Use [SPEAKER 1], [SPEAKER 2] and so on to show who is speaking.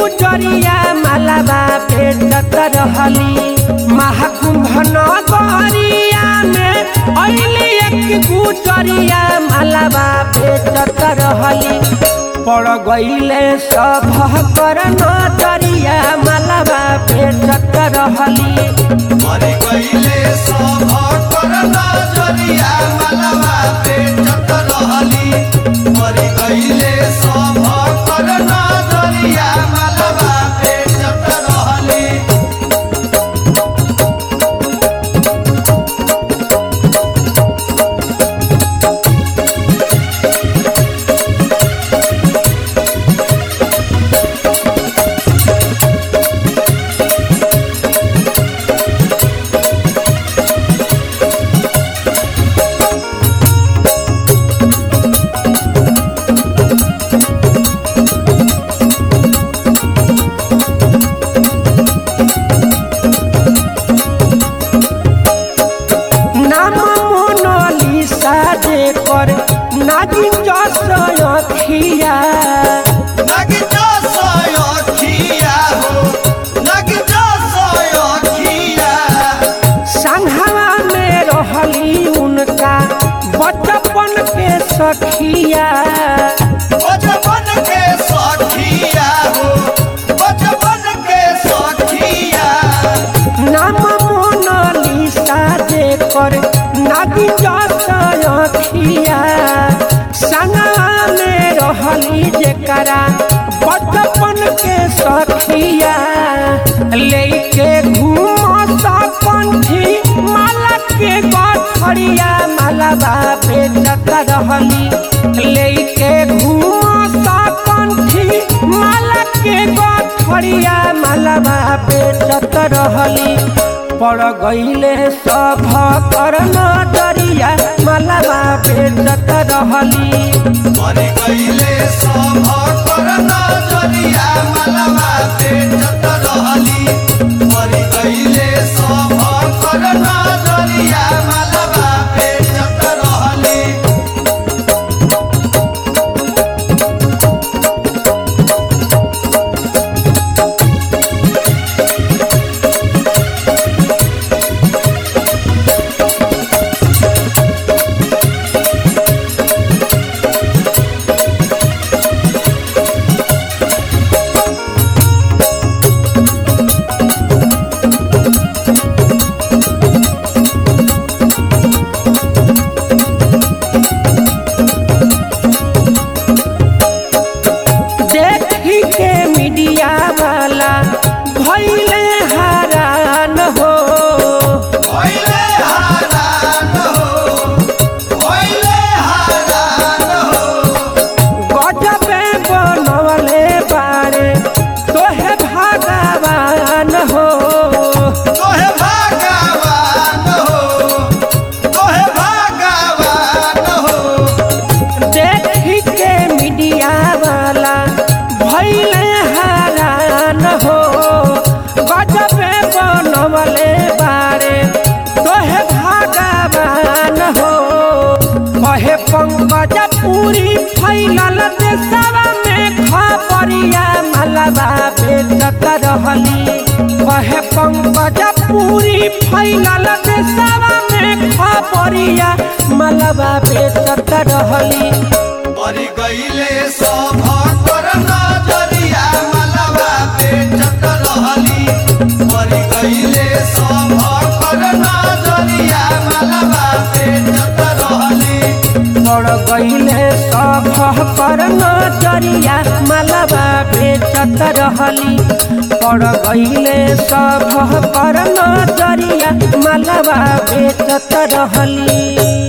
[SPEAKER 1] गुजरिया मालाबा बेचत रहली महाकुंभ नगरिया में अइली एक गुजरिया मालाबा बेचत रहली पड़ गईले सब कर नजरिया मालाबा बेचत रहली
[SPEAKER 2] मरि गइले सब कर नजरिया मलबा बेचत रहली मरि गइले सब कर नजरिया मलबा बेचत रहली
[SPEAKER 1] नाम मोनालिसा जेकर नागिन जस अखिया
[SPEAKER 2] नग जसय अखिया हो नग जसय अखिया
[SPEAKER 1] संघवा में रहली उनका बचपन के सखिया
[SPEAKER 2] बचपन के सखिया हो बचपन के सखिया
[SPEAKER 1] नाम मोनालिसा जेकर नागिन जस अखिया संघवा में रहली जेकरा बचपन के सखिया लेके घूम पंथी माला के गठरिया मालाबा बेचत रहली लेके घूम पंथी माला के गठरिया मालाबा बेचत रहली पड़ गईले सब कर नजरिया मालाबा बेचत रहली
[SPEAKER 2] मरि गइले सब कर नजरिया मलबा बेचत रहली मरि गइले सब कर नजरिया मलबा बेचत रहली
[SPEAKER 1] देखी के मीडिया वाला भैले हरान हो
[SPEAKER 2] भइले हारान हो भइले हारान हो
[SPEAKER 1] गजबे बनवले बारे तोहे भगवान हो
[SPEAKER 2] तोहे भगवान हो तोहे भगवान हो
[SPEAKER 1] देखी के मीडिया वाला भैले हरान हो गजबे बनवले बारे तोहे भगवान हो कहे पंकज पूरी फैलल देशवा में खबरिया मलबा बेचत रहली कहे पंकज पूरी फैलल देशवा में खबरिया मलबा बेचत रहली
[SPEAKER 2] मरि गइले सब कर नजरिया मलबा बेचत रहली मरि गइले सब कर नजरिया मलबा बेचत रहली
[SPEAKER 1] पड़ गईले सब पर नजरिया मलबा बेचत रहली पड़ गईले सब पर नजरिया मलबा बेचत रहली